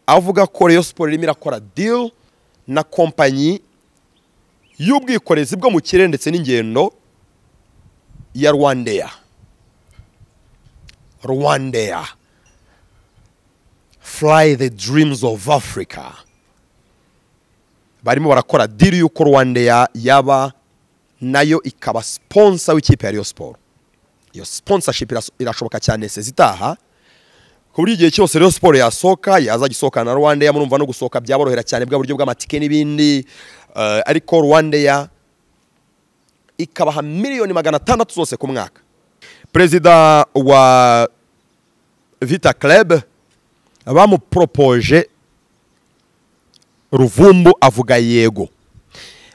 avuga ko Rayon siporo irimo irakora deal na kompanyi y'ubwikorezi bwo mu kirere ndetse n'ingendo ya rwandeya rwandeya fly the dreams of africa barimo barakora diri y'uko rwandeya yaba nayo ikaba siponsa w'ikipe ya Rayon siporo iyo sponsorship iras- irashoboka cyane sezitaha ku buryo igihe cyose Rayon siporo yasohoka yazajya isohokana na rwandeya murumva no gusohoka byaborohera cyane bwa buryo bw'amatike n'ibindi eh, ariko rwandeya ikabaha miliyoni magana atandatu zose ku mwaka perezida wa vita club bamuporopoje ruvumbu avuga yego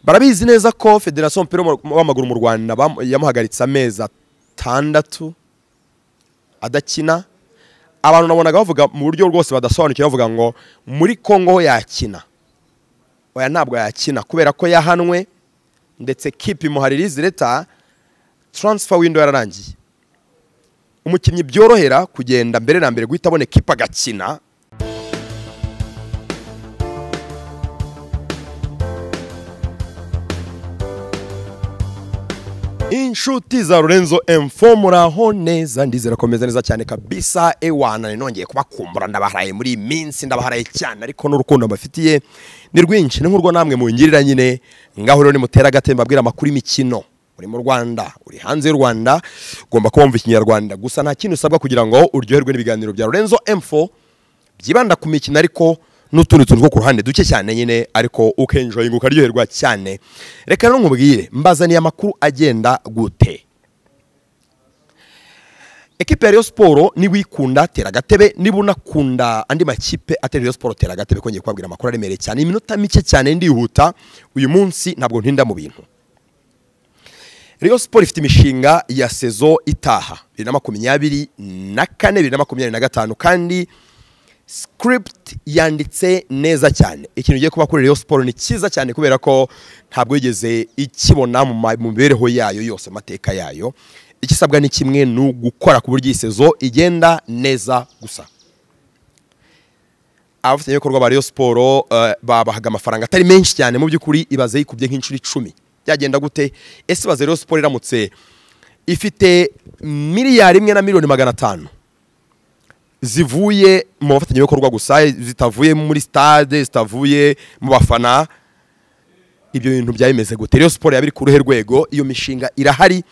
barabizi neza ko federasiyo y'umupira w'amaguru- w'amaguru mu rwanda bam- yamuhagaritse amezi atandatu adakina abantu nabonaga bavuga mu buryo rwose badasobanukiwe bavuga ngo muri kongo ho yakina oya ntabwo yakina kubera ko yahanwe ndetse kipi muharirizi leta taransifa windo yararangiye umukinnyi byorohera kugenda mbere na mbere guhita abona kipe agakina inshuti za Lorenzo M4 muraho neza ndizera ko meze neza cyane kabisa ewana nongeye kubakumbura ndabaharaye muri iyi minsi ndabaharaye cyane ariko n'urukundo mbafitiye ni rwinshi ni nk'urwo namwe mungirira nyine ngaho rero nimutera agatemba abwira amakuru y'imikino uri mu Rwanda uri hanze y'u Rwanda ugomba kuba wumva ikinyarwanda gusa nta kintu usabwa kugira ngo uryoherwe n'ibiganiro bya Lorenzo M4 byibanda ku mikino ariko n'utundi tuntu two ku ruhande duke cyane nyine ariko ukenjoyinga ukaryoherwa cyane reka rero nkubwire mbazaniye amakuru agenda gute ekipe ya Rayon Sport niba uyikunda tera agatebe niba unakunda andi makipe atera Rayon Sport tera agatebe ko ngiye kubabwira amakuru aremereye cyane iminota mike cyane ndihuta uyu munsi ntabwo ntinda mu bintu Rayon Sport ifite imishinga ya sezo itaha bibiri na makumyabiri na kane bibiri na makumyabiri na gatanu kandi script yanditse neza cyane ikintu ugiye kuba kuri Rayon Sport ni cyiza cyane kubera ko ntabwo yigeze ikibona mu ma- mu mibereho yayo yose amateka yayo igisabwa ni kimwe ni ugukora ku buryo iyi sezo igenda neza gusa abafatanyabikorwa ba Rayon Sport eh, babahaga amafaranga atari menshi cyane mu by'ukuri ibaze yikubye nk'inshuro icumi byagenda gute ese ibaze Rayon Sport iramutse ifite miliyari imwe na miliyoni magana atanu zivuye mu bafatanyabikorwa gusa zitavuye muri stade zitavuye mu bafana ibyo bintu byaba bimeze gute rero siporo yaba iri ku ruhe rwego iyo mishinga irahari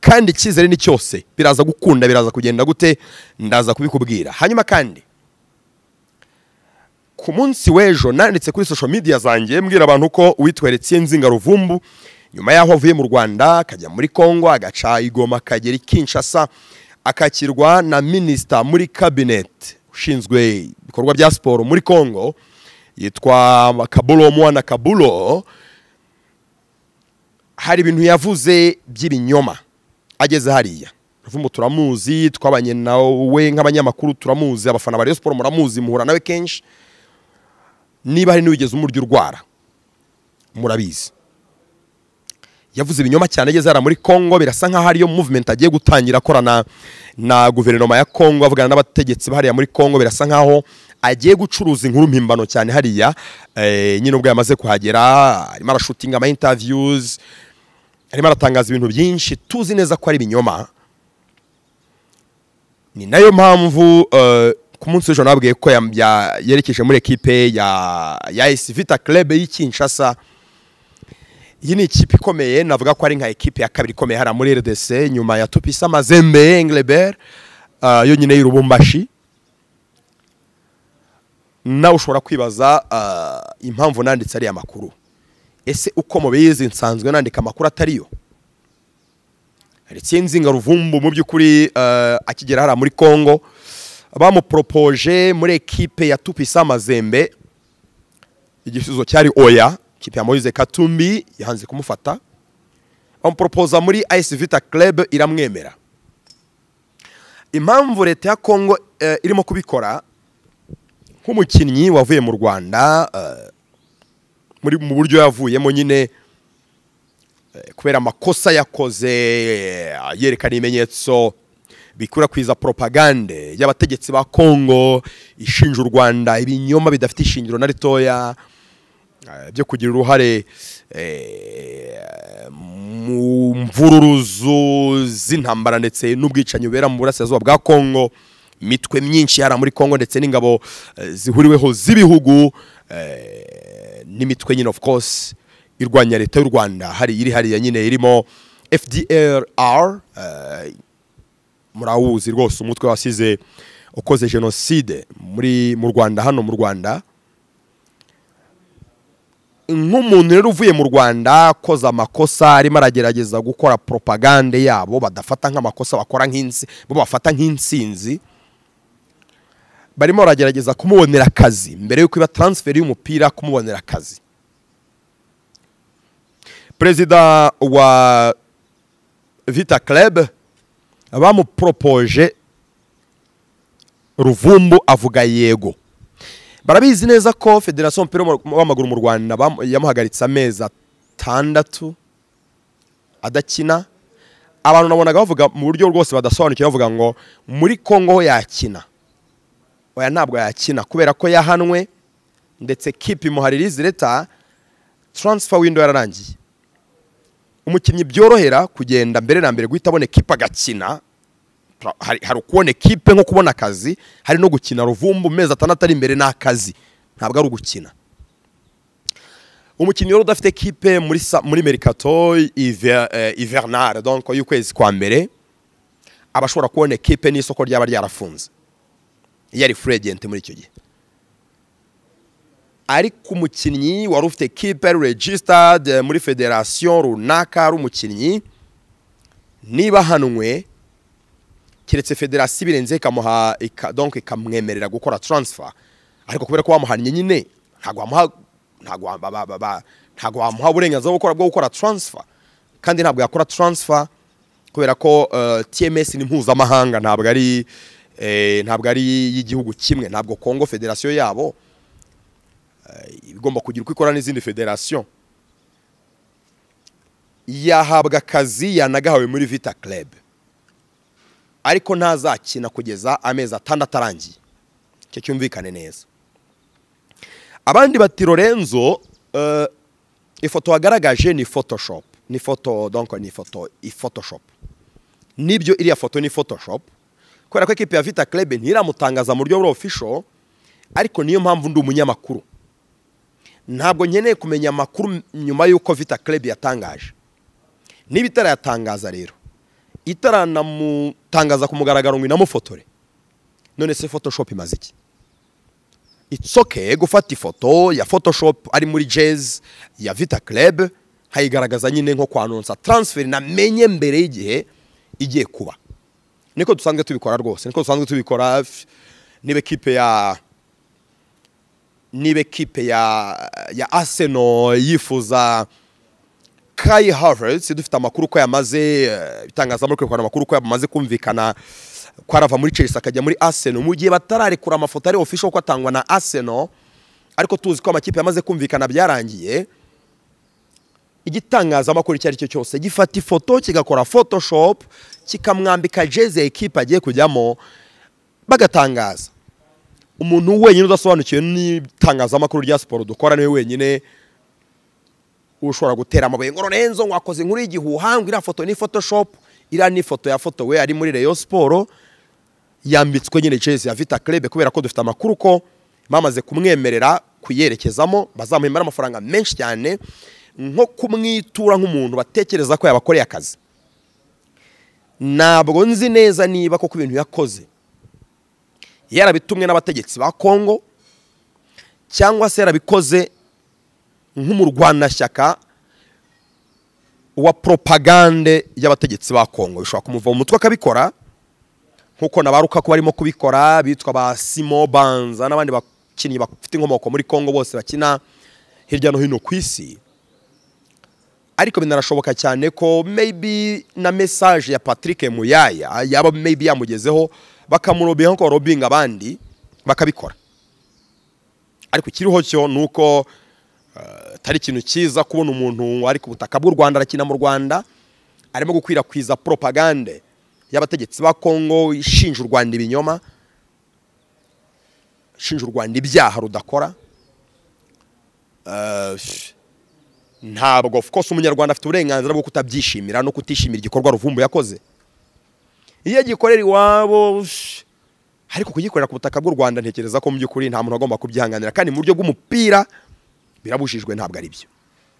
kandi icyizere ni cyose biraza gukunda biraza kugenda gute ndaza kubikubwira hanyuma kandi ku munsi w'ejo nanditse kuri social media zanjye mbwira abantu ko uwitwa Nzinga Ruvumbu nyuma y'aho avuye mu Rwanda akajya muri Congo agaca i Goma akagera i Kinshasa akakirwa na minisita muri cabinet ushinzwe ibikorwa bya siporo muri Congo yitwa Kabulo Mwana Kabulo hari ibintu yavuze by'ibinyoma ageze hariya Ruvumbu turamuzi twabanye nawe nk'abanyamakuru turamuzi abafana ba Rayon Sport muramuzi muhura nawe kenshi niba hari n'uwigeze umurya urwara murabizi yavuze ibinyoma cyane ageze hariya muri congo birasa nkaho ariyo movement agiye gutangira akorana na guverinoma ya congo avugana n'abategetsi bahariya muri congo birasa nkaho agiye gucuruza inkuru mpimbano cyane hariya eh, nyine ubwo yamaze kuhagera arimo arashutinga ama interviews arimo aratangaza ibintu byinshi tuzi neza ko ari ibinyoma ni nayo mpamvu eh, ku munsi w'ejo nababwiye ko yam- ya- yerekeje muri ekipe ya ya AS Vita Club y'i Kinshasa iyi ni ikipe ikomeye navuga ko ari nka ekipe ya kabiri ikomeye hariya muri RDC nyuma ya Tupisa Mazembe Englebert eh, yo nyine y'Urubumbashi nawe ushobora kwibaza eh, impamvu nanditse ariya makuru ese uko mubizi nsanzwe nandika amakuru atariyo Nzinga Ruvumbu mu by'ukuri eh, akigera hariya muri Congo bamuporopoje muri ekipe ya Tupisa Mazembe igisubizo cyari oya ikipe ya Moise Katumbi yahanze kumufata bamuporopoza muri AS Vita Club iramwemera impamvu leta ya Congo eh, irimo kubikora nk'umukinnyi wavuye mu Rwanda eh, muri mu buryo yavuyemo nyine kubera amakosa yakoze yerekana ibimenyetso bikwirakwiza propagande y'abategetsi ba kongo ishinja u rwanda ibinyoma bidafite ishingiro na ritoya eh, byo kugira uruhare eh, mu mvururuzu z'intambara ndetse n'ubwicanyi bubera mu burasirazuba bwa kongo imitwe myinshi yari muri kongo ndetse n'ingabo eh, zihuriweho z'ibihugu eh, n'imitwe nyine of course irwanya leta y'u rwanda hari iri hariya nyine irimo fdrr eh, murawuzi rwose umutwe wasize ukoze jenoside muri mu rwanda hano mu rwanda nk'umuntu rero uvuye mu rwanda akoze amakosa arimo aragerageza gukora propagande yabo badafata nk'amakosa bakora nk'insi bo bafata nk'insinzi barimo baragerageza kumubonera akazi mbere yuko iba taransiferi y'umupira kumubonera akazi perezida wa vita club bamuporopoje ruvumbu avuga yego barabizi neza ko federasiyo y'umupira w'amaguru mu rwanda bamu- yamuhagaritse amezi atandatu adakina abantu nabonaga bavuga mu buryo rwose badasobanukiwe bavuga ngo muri kongo ho yakina oya ntabwo yakina kubera ko yahanwe ndetse kipi muharirizi leta taransifa windo yararangiye umukinnyi byorohera kugenda mbere na mbere guhita abona ekipe agakina Pra- hari hari ukubona ekipe nko kubona akazi hari no gukina ruvumbu mezi atandatu ari imbere n'akazi ntabwo ari ugukina umukinnyi rero udafite ekipe muri sa- muri merikato ivernal donc y'ukwezi kwa mbere aba ashobora kubona ekipe n'isoko ryaba ryarafunze iyo ari free agent muri icyo gihe ariko umukinnyi wari ufite kipe registered eh, muri federasiyo runaka ari umukinnyi niba ahanwe keretse federasiyo ibirenze ikamuha ika- donc ikamwemerera gukora transfer ariko kubera ko bamuhannye nyine ntabwo wamuha ntabwo wa- ba- ba- ba- ba- ntabwo wamuha uburenganzira bwo gukora bwo gukora transfer kandi ntabwo yakora transfer kubera ko eh, TMS ni mpuzamahanga ntabwo ari eh, ntabwo ari y'igihugu kimwe ntabwo Kongo federasiyo yabo igomba kugira uko ikora n'izindi federasiyo yahabwa akazi yanagahawe muri vita club ariko ntazakina kugeza amezi atandatu arangiye icyo cyumvikane neza abandi bati lorenzo eh, ifoto wagaragaje ni photoshop ni foto donc ni foto i photoshop nibyo iriya foto ni photoshop kubera ko ekipe ya vita club ntiramutangaza mu buryo buri official ariko niyo mpamvu ndi umunyamakuru ntabwo nkeneye kumenya amakuru nyuma y'uko vita club yatangaje niba itarayatangaza rero itaranamutangaza ku mugaragaro ngo inamufotore none se photoshop imaze iki it's okay gufata ifoto ya photoshop ari muri jazz ya vita club nkayigaragaza nyine nko kwanonsa transfer namenye mbere y'igihe igiye kuba niko dusanzwe tubikora rwose niko dusanzwe tubikora f- niba ekipe ya niba ekipe ya ya Arsenal yifuza Kai Havertz dufite amakuru ko yamaze eh, itangazamakuru kwekwana amakuru ko yamaze kumvikana ko arava muri Chelsea akajya muri Arsenal mu gihe batararekura amafoto ari official ko atangwa na Arsenal ariko tuzi ko amakipe yamaze kumvikana byarangiye igitangazamakuru icyo ari cyo cyose gifata ifoto kigakora photoshop kikamwambika jezi ya ekipe agiye kujyamo bagatangaza umuntu wenyine udasobanukiwe n'itangazamakuru rya siporo dukora niwe wenyine ushobora gutera amabuye ngo renzo ngo wakoze inkuru y'igihuha ngo iriya foto ni photoshop iriya ni ifoto yafotowe ari muri reyo siporo yambitswe nyine jezi ya vita club kubera ko dufite amakuru ko bamaze kumwemerera kuyerekezamo bazamuhemba amafaranga menshi cyane nko kumwitura nk'umuntu batekereza ko yabakoreye akazi ntabwo nzi neza niba koko ibintu yakoze yarabitumwe n'abategetsi ba kongo cyangwa se yarabikoze nk'umurwanashyaka wa propagande y'abategetsi ba kongo bishobora kumuva mu mutwe akabikora nk'uko nabaruka ko barimo kubikora bitwa ba simo banza n'abandi bakinnyi bafite inkomoko muri kongo bose bakina hirya no hino ku isi ariko binarashoboka cyane ko maybe na message ya Patrick Muyaya yaba maybe yamugezeho bakamurobinga nko robinga abandi bakabikora ariko ikiriho cyo ni uko eh, atari ikintu cyiza kubona umuntu ari ku butaka bw'u Rwanda arakina mu Rwanda arimo gukwirakwiza propagande y'abategetsi ba kongo ishinja u rwanda ibinyoma ishinja u rwanda ibyaha rudakora Eh, ntabwo of course umunyarwanda afite uburenganzira bwo kutabyishimira no kutishimira igikorwa ruvumbu yakoze iyo agikorera iwabo sh- ariko kugikorera ku butaka bw'u rwanda ntekereza ko mu by'ukuri nta muntu agomba kubyihanganira kandi mu buryo bw'umupira birabujijwe ntabwo ari byo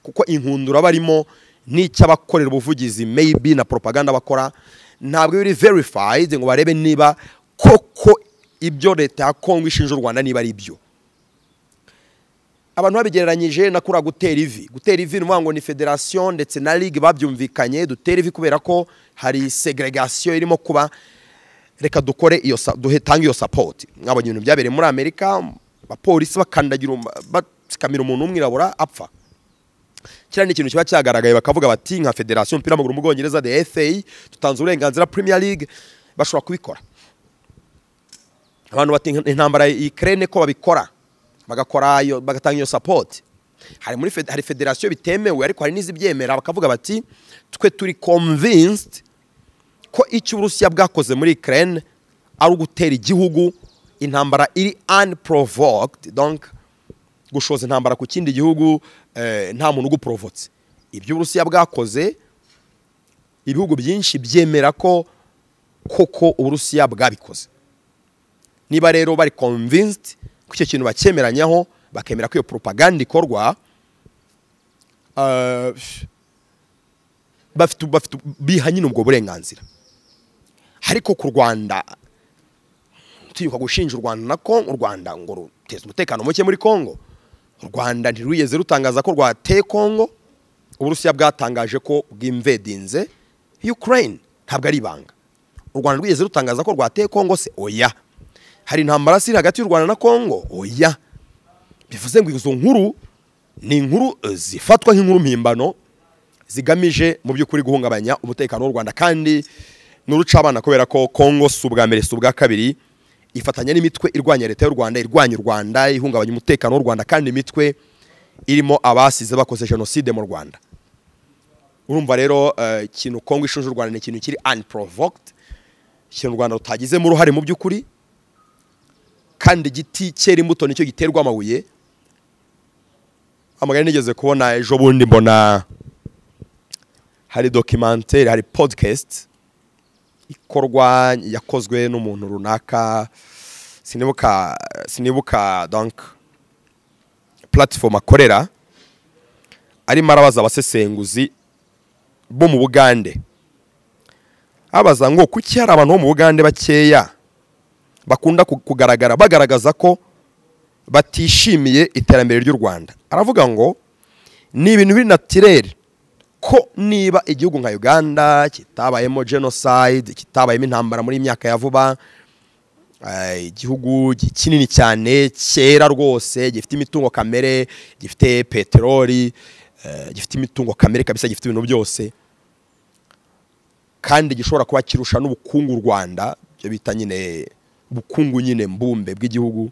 kuko inkundura barimo n'icy'abakorera ubuvugizi maybe na propaganda bakora ntabwo biri verified ngo barebe niba koko ibyo leta ya kongo ishinja u rwanda niba ari byo abantu babigereranyije na kura gutera ivi gutera ivi ni ukuvuga ngo ni federasiyo ndetse na ligue babyumvikanye dutera ivi kubera ko hari segregation irimo kuba reka dukore iyo sa- duhe- tange iyo support mwabonye ibintu byabereye muri amerika abapolisi bakandagira um- batsikamira umuntu w'umwirabura apfa kiriya ni ikintu kiba cyagaragaye bakavuga bati nka federasiyo y'umupira w'amaguru mu bwongereza the fa dutanze uburenganzira premier league bashobora kubikora abantu bati intambara ikirere ko babikora bagakora iyo bagatanga iyo sapoti hari muri fed- hari federasiyo bitemewe ariko hari n'izibyemera bakavuga bati twe turi convinced ko icyo uburusiya bwakoze muri ikirere ari ugutera igihugu intambara iri unprovoked donc gushoza intambara ku kindi gihugu eh, nta muntu uguporovotse ibyo uburusiya bwakoze ibihugu byinshi byemera ko koko uburusiya bwabikoze niba rero bari convinced ko icyo kintu bakemeranyaho bakemera ko iyo propaganda ikorwa eh, bafite bafite biha nyine ubwo burenganzira ariko ku rwanda turibuka gushinja u rwanda na kongo u rwanda ngo ruteza umutekano muke muri kongo u rwanda ntirwigeze rutangaza ko rwateye kongo uburusiya bwatangaje ko bwimvedinze ukraine ntabwo ari ibanga u rwanda rwigeze rutangaza ko rwateye kongo se oya hari intambara ziri hagati y'u rwanda na kongo oya bivuze ngo izo nkuru ni inkuru eh, zifatwa nk'inkuru mpimbano zigamije mu by'ukuri guhungabanya umutekano w'u rwanda kandi n'urucabana kubera ko kongo si ubwa mbere si ubwa kabiri ifatanya n'imitwe irwanya leta y'u rwanda irwanya u rwanda ihungabanya umutekano w'u rwanda kandi imitwe irimo abasize bakoze jenoside mu rwanda urumva rero eh, ikintu kongo ishinja u rwanda ni ikintu kiri unprovoked ikintu u rwanda rutagizemo uruhare mu by'ukuri kandi igiti cyera imbuto nicyo giterwa amabuye amagari nigeze kubona ejo bundi mbona hari dokimantere hari podikasti ikorwa yakozwe n'umuntu runaka sinibuka sinibuka donk puratifomu akorera arimo arabaza abasesenguzi bo mu bugande abaza ngo kuki hari abantu bo mu bugande bakeya bakunda ku- kugaragara bagaragaza ko batishimiye iterambere ry'u rwanda aravuga ngo ni ibintu biri natirere ko niba igihugu nka uganda kitabayemo genocide kitabayemo intambara muri iyi myaka ya vuba eh, igihugu gi- kinini cyane cyera rwose gifite imitungo kamere gifite peteroli eh, gifite imitungo kamere kabisa gifite ibintu byose kandi gishobora kuba kirusha n'ubukungu u rwanda ibyo bita nyine ubukungu nyine mbumbe bw'igihugu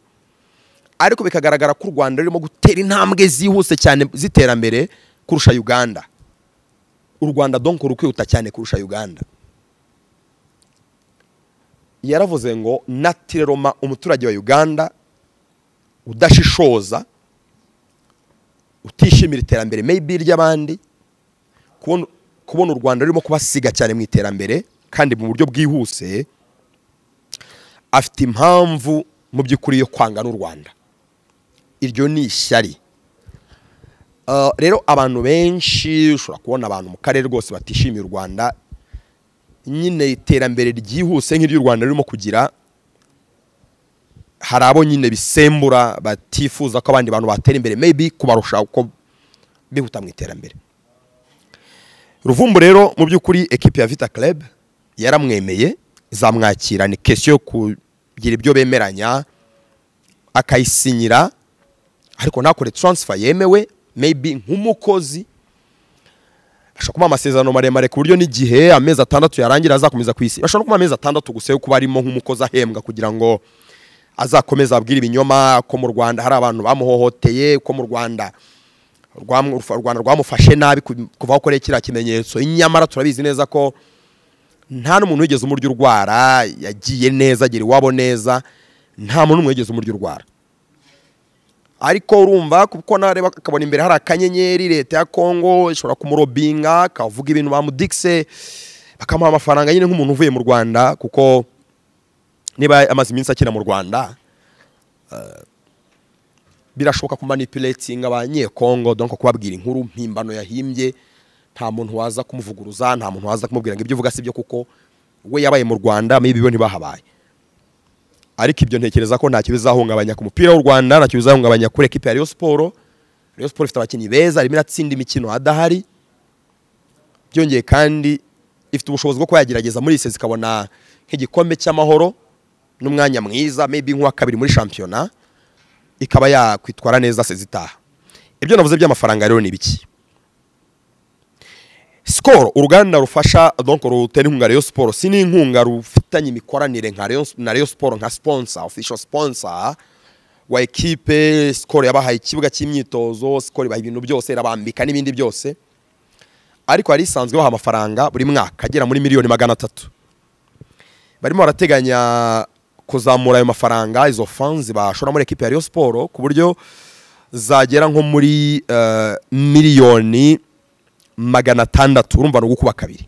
ariko bikagaragara ko u rwanda rurimo gutera intambwe zihuse cyane z'iterambere kurusha uganda u rwanda donc rukwihuta cyane kurusha uganda yaravuze ngo natireroma umuturage wa uganda udashishoza utishimira iterambere maybe ry'abandi kubona kubona u rwanda rurimo kubasiga cyane mu iterambere kandi mu buryo bwihuse afite impamvu mu by'ukuri yo kwanga n'u rwanda iryo ni ishyari Uh, rero abantu benshi ushobora kubona abantu mu karere rwose batishimiye u rwanda nyine iterambere ryihuse nk'iry'u rwanda ririmo kugira hari abo nyine bisembura batifuza ko abandi bantu batera imbere maybe kubarusha uko bihuta mu iterambere ruvumbu rero mu by'ukuri ekipi ya vita club yaramwemeye izamwakira ni kesiyo yo kugira ibyo bemeranya akayisinyira ariko ntakore taransifa yemewe maybe nk'umukozi ashobora kumuha amasezerano maremare ku buryo n'igihe amezi atandatu yarangira azakomeza ku isi bashobora no kumuha amezi atandatu gusa yo kuba arimo nk'umukozi ahembwa kugira ngo azakomeze abwire ibinyoma ko mu rwanda hari abantu bamuhohoteye ko mu rwanda rwamu- u Rwanda rwamufashe nabi ku- kuva aho akoreye kiriya kimenyetso nyamara turabizi neza ko nta n'umuntu wigeze umurya urwara yagiye neza agera iwabo neza nta muntu n'umwe wigeze umurya urwara ariko urumva kuko nareba akabona imbere hari akanyenyeri leta ya kongo ishobora kumurobinga akavuga ibintu bamudikise bakamuha amafaranga nyine nk'umuntu uvuye mu rwanda kuko niba amaze iminsi akina mu rwanda eh, birashoboka kumanipuletinga abanyekongo donko kubabwira inkuru mpimbano yahimbye nta muntu waza kumuvuguruza nta muntu waza kumubwira ngo ibyo uvuga si byo kuko we yabaye mu rwanda maybe bo ntibahabaye ariko ibyo ntekereza ko ntacyo bizahungabanya ku mupira w'u rwanda ntacyo bizahungabanya kuri ekipi ya Rayon Sport Rayon Sport ifite abakinnyi beza irimo iratsinda imikino adahari byongeye kandi ifite ubushobozi bwo kuba yagerageza muri ise ikabona nk'igikombe cy'amahoro n'umwanya mwiza maybe nk'uwa kabiri muri shampiyona ikaba yakwitwara neza se zitaha ibyo navuze by'amafaranga rero ni biki sikoro uruganda rufasha donko rutera inkunga Rayon Sport si n'inkunga rufitanye imikoranire nka Rayon- na Rayon Sport nka sponsor official sponsor wa ekipe sikoro yabahaye ikibuga cy'imyitozo sikoro ibaha ibintu byose irabambika n'ibindi byose ariko hari isanzwe baha amafaranga buri mwaka agera muri miliyoni magana atatu barimo barateganya kuzamura ayo mafaranga izo fanzi bashora muri ekipe ya Rayon Sport ku buryo zagera nko muri eh, miliyoni magana atandatu urumva ni ugukuba kabiri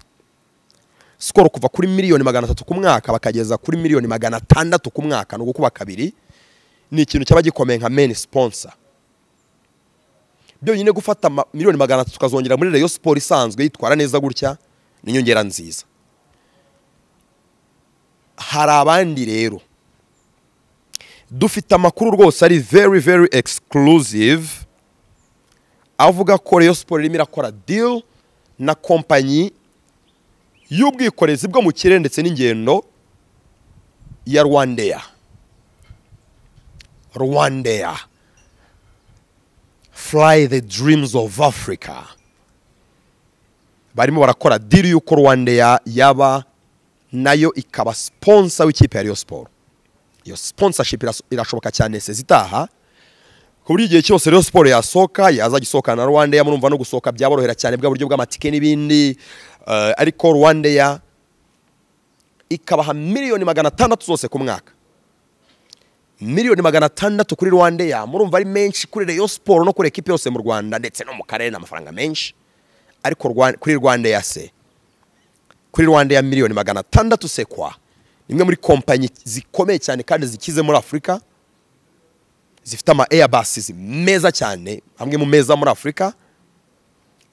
sikoro kuva kuri miliyoni magana atatu ku mwaka bakageza kuri miliyoni magana atandatu ku mwaka ni ugukuba kabiri ni ikintu cyaba gikomeye nka meni siponsa byonyine gufata ma- miliyoni magana atatu ukazongera muri reyo siporo isanzwe yitwara neza gutya ni inyongera nziza hari abandi rero dufite amakuru rwose ari very very exclusive avuga ko Rayon Sport irimo irakora deal na kompanyi y'ubwikorezi bwo mu kirere ndetse n'ingendo ya Rwandair Rwandair Fly the dreams of Africa barimo barakora deal y'uko Rwandair yaba nayo ikaba sponsor w'ikipe ya Rayon Sport iyo sponsorship iras- irashoboka cyane sezitaha ku buryo igihe cyose rero siporo yasohoka yaza gisohoka na rwandeya murumva no gusohoka byaborohera cyane bwa buryo bw'amatike n'ibindi eh, ariko rwandeya ikabaha miliyoni magana atandatu zose ku mwaka miliyoni magana atandatu kuri rwandeya murumva ari menshi kuri reyo siporo no kuri ekipe yose mu rwanda ndetse no mu karere ni amafaranga menshi ariko Rwa- kuri rwandeya se kuri rwandeya miliyoni magana atandatu se kwa ni imwe muri kompanyi zikomeye cyane kandi zikize muri afurika zifite ama airbases meza cyane amwe mu meza muri afurika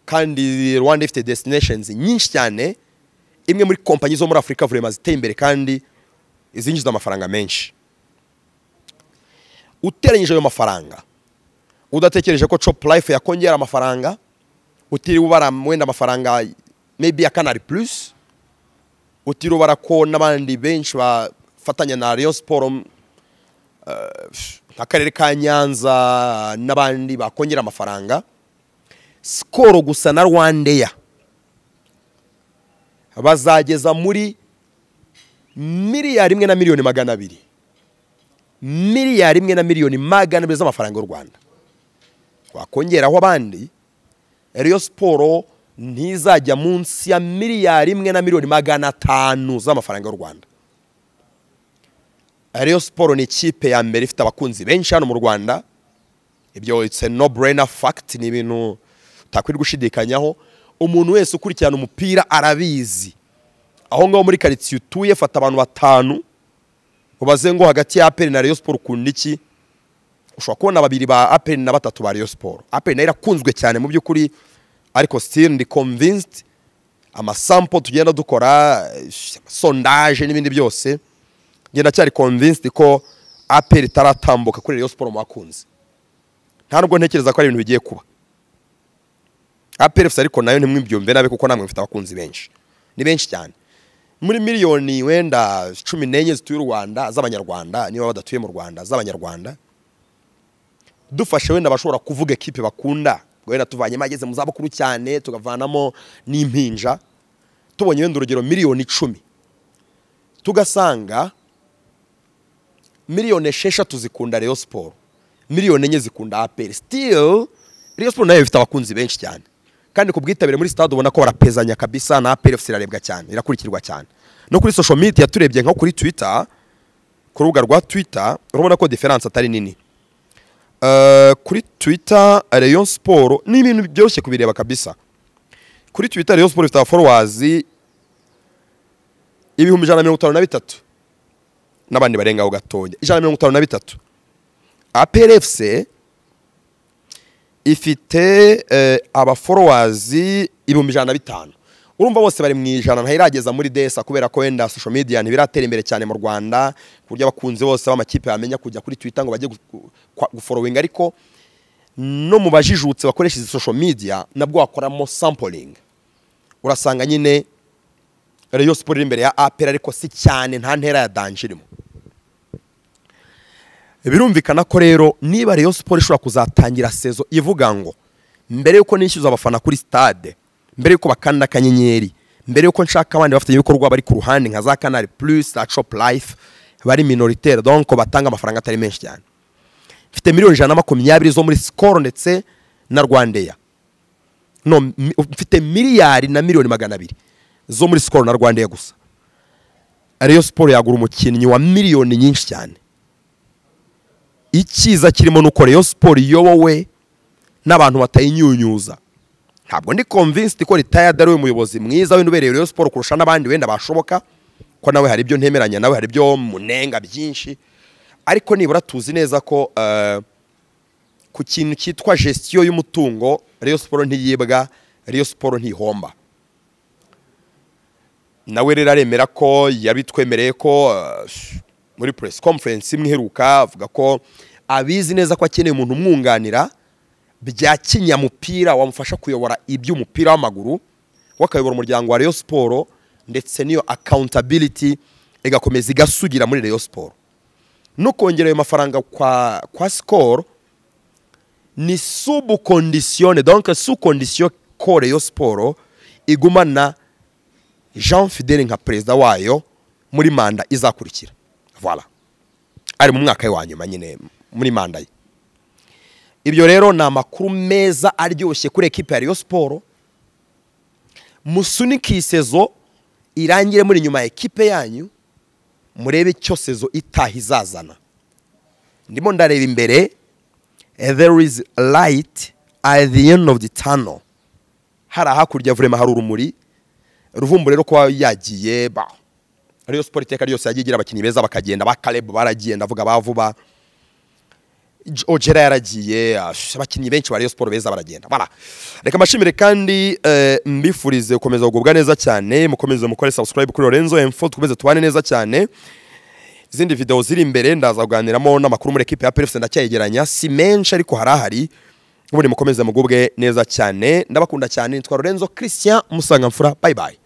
kandi rwanda ifite destinations nyinshi cyane imwe muri kompanyi zo muri afurika vurema ziteye imbere kandi izinjiza amafaranga menshi uteranyije ayo mafaranga udatekereje ko chop life yakongera amafaranga utiriwe ubara wenda amafaranga maybe ya canal plus utiriwe ubara ko n'abandi benshi bafatanya na rayon sport nk'akarere ka nyanza n'abandi bakongera amafaranga sikoro gusa na rwandeya bazageza muri miliyari imwe na miliyoni magana abiri miliyari imwe na miliyoni magana abiri z'amafaranga y'u rwanda wakongeraho abandi rero siporo ntizajya munsi ya miliyari imwe na miliyoni magana atanu z'amafaranga y'u rwanda Rayon Sport ni ikipe ya mbere ifite abakunzi benshi hano mu Rwanda ibyo it's a no brainer fact ni ibintu utakwiriye gushidikanyaho umuntu wese ukurikirana umupira arabizi aho ngaho muri karitsiye utuye fata abantu batanu ubaze ngo hagati ya APR na Rayon Sport ukunda iki ushobora kubona babiri ba APR na batatu ba Rayon Sport APR nayo irakunzwe cyane mu by'ukuri ariko still ndi convinced amasampo tugenda dukora eh, sondage n'ibindi byose njye ndacyari convinced ko aperi itaratambuka kuri Rayon Sport mu bakunzi nta nubwo ntekereza ko ari ibintu bigiye kuba aperi gusa ariko nayo ntimwibyumve nabi kuko namwe mufite abakunzi benshi ni benshi cyane muri miliyoni wenda cumi n'enye zituye u Rwanda z'abanyarwanda niba badatuye mu Rwanda z'abanyarwanda dufashe wenda abashobora kuvuga ekipe bakunda wenda tuvanyemo ageze mu zabukuru cyane tukavanamo n'impinja tubonye wenda urugero miliyoni icumi tugasanga miliyoni esheshatu zikunda Rayon Sport miliyoni enye zikunda APR still Rayon Sport nayo ifite abakunzi benshi cyane kandi ku bwitabire muri sitade ubona ko barapezanya kabisa na aperi efuse irarebwa cyane irakurikirwa cyane no kuri social media turebye nko kuri twita ku rubuga rwa twita urabona ko diferanse atari nini Eh, kuri twita reyo siporo ni ibintu byoroshye kubireba kabisa kuri twita reyo siporo ifite abaforowazi ibihumbi ijana na mirongo itanu na bitatu n'abandi barengaho gatoya ijana na mirongo itanu na bitatu aperefuse ifite eh, abaforowazi ibihumbi ijana na bitanu urumva bose bari mu ijana ntayirageza muri desa kubera ko wenda social media ntibiratera imbere cyane mu rwanda ku buryo abakunzi bose b'amakipe bamenya kujya kuri twitter ngo bajye gu- kwa- guforowinga ariko no mu bajijutse bakoresha izi social media nabwo wakoramo sampling urasanga nyine reyo siporo iri imbere ya apera ariko si cyane nta ntera ya danje irimo birumvikana ko rero niba Rayon siporo ishobora kuzatangira sezo ivuga ngo mbere y'uko nishyuza abafana kuri stade mbere y'uko bakanda akanyenyeri mbere y'uko nshaka abandi bafite ibikorwa bari ku ruhande nka za canal plus za chop life bari minoritaire donc batanga amafaranga atari menshi cyane mfite miliyoni ijana na makumyabiri zo muri skol ndetse na rwandeya no mi- mfite miliyari na miliyoni magana abiri zo muri skol na rwandeya gusa Rayon siporo yagura umukinnyi wa miliyoni nyinshi cyane icyiza kirimo ni uko Rayon siporo iyobowe n'abantu batayinyunyuza ntabwo ndi convinced ko retired ari we muyobozi mwiza wenda ubereye Rayon siporo kurusha n'abandi wenda bashoboka ko nawe hari ibyo ntemeranya nawe hari ibyo munenga byinshi ariko nibura tuzi neza ko eh, ku kintu cyitwa gestion y'umutungo Rayon siporo ntiyibwa Rayon siporo ntihomba nawe rero aremera ko yabitwemereye ko eh, muri press conference imwe iheruka avuga ko abizi neza ko akeneye umuntu umwunganira bya kinyamupira wamufasha kuyobora iby'umupira w'amaguru we akayobora umuryango wa Rayon siporo ndetse n'iyo accountability igakomeza igasugira muri Rayon siporo no kongera ayo mafaranga kwa, kwa sikoro ni subukondisiyone donc sukondisiyo ko Rayon siporo igumana jean fidele nka perezida wayo muri manda izakurikira voilà ari mu mwaka we wa nyuma nyine muri manda ye ibyo rero ni amakuru meza aryoshye kuri ekipe ya Rayon siporo musunike iyi sezo irangire muri nyuma ya ekipe yanyu murebe icyo sezo itaha izazana ndimo ndareba imbere eh, there is light at the end of the tunnel hari ahakurya vurema hari urumuri ruvumbu rero kuba yagiye ba ariyo siporo iteka ryose yagiye igira abakinnyi beza bakagenda ba karebu baragiye ndavuga ba vuba J- ojera yaragiye ah, sh- abakinnyi benshi ba Rayon siporo beza baragenda bara reka mbashimire kandi eh, mbifurize gukomeza kugubwa neza cyane mukomeze mukore subscribe kuri Lorenzo M4 dukomeze tubane neza cyane izindi video ziri imbere ndaza kuganiramo n'amakuru muri ekipe ya PFC ndacyayegeranya si menshi ariko harahari ubundi mukomeze mugubwe neza cyane ndabakunda cyane nitwa Lorenzo Christian Musangamfura bye bye